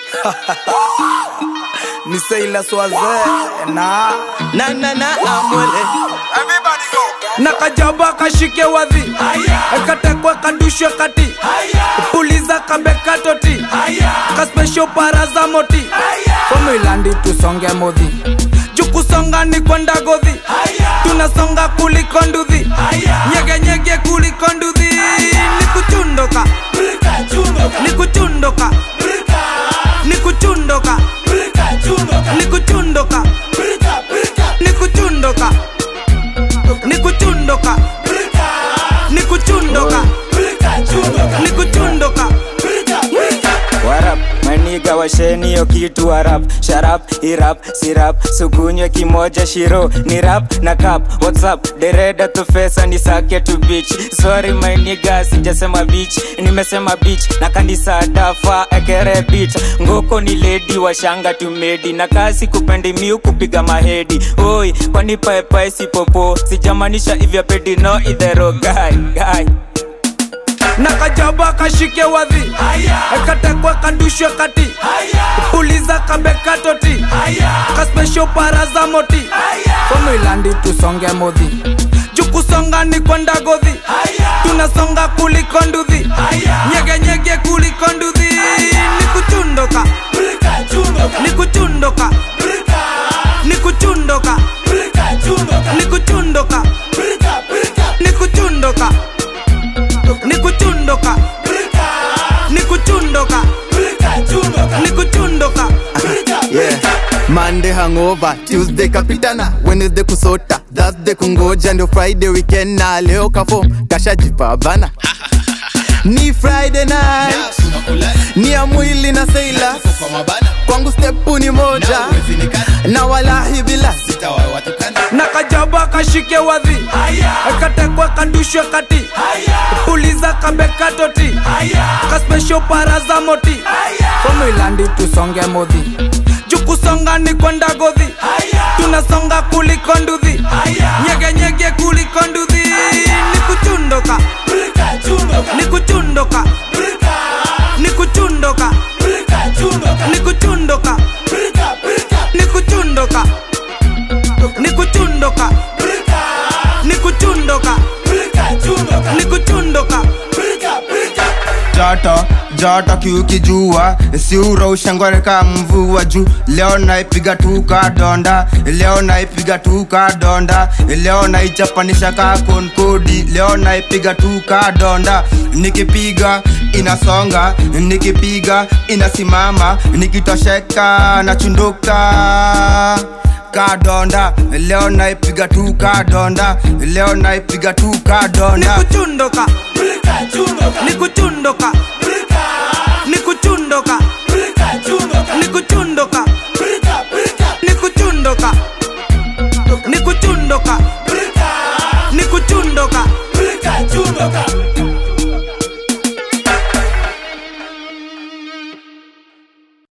ni Seila Swaze na na na na amwele na kajaba kashike wadhi katekwe kadushwe kati puliza kabekatoti kaspesho paraza moti komilandi tusonge modhi jukusonga ni kwenda godhi tunasonga kuliko nduthi nyegenyege kuliko nduthi ni kuchundoka ni kuchundoka ni kuchundoka ni kuchundoka ni kuchundoka ni kuchundoka ni kuchundoka ni kuchundoka warap maniga washeni yo kitu warap sharap irap sirap sukunywe kimoja shiro ni rap na kap whatsapp dereda tu fesa ni sake tu beach sorry maniga sijasema beach nimesema beach na kanisa dafa ekere beach ngoko ni lady washanga tumedi na kasi kupendi miu kupiga mahedi oi kwani paepae sipopo sijamanisha ivya pedi no idhero guy guy na kajaba kashike wadhi katekwe kadushwe kati puliza kabekatoti kaspesho paraza moti komilandi tusonge modhi jukusonga ni kwenda godhi tunasonga kuliko nduthi nyegenyege kuliko nduthi ni kuchundoka ni kuchundoka ni kuchundoka ni kuchundoka ni kuchundoka ni kuchundoka ni kuchundoka ni kuchundoka yeah. Monday hangover, Tuesday kapitana, Wednesday kusota, Thursday kungoja, ndio Friday weekend na leo kafo kashajipa bana. Ni Friday night, ni ya mwili na seila, kwangu stepu ni moja, na walahi bila na kajaba kashike wadhi katekwe kadushwe kati puliza kabekatoti kaspesho paraza moti komilandi tusonge modhi jukusonga ni kwenda godhi tunasonga kuliko nduthi nyegenyege kuliko nduthi ni kuchundoka ni kuchundoka ni kuchundoka ni kuchundoka ni kuchundoka ni kuchundoka ni kuchundoka ni kuchundoka joto joto kiukijua siura ushangoreka mvua juu leo naipiga tuka donda leo naipiga tuka donda leo naichapanisha ka konkodi leo naipiga tuka donda nikipiga inasonga nikipiga inasimama nikitosheka nachunduka kadonda leo naipiga tu kadonda leo naipiga tu ni kadonda kuchundoka ni kuchundoka ni kuchundoka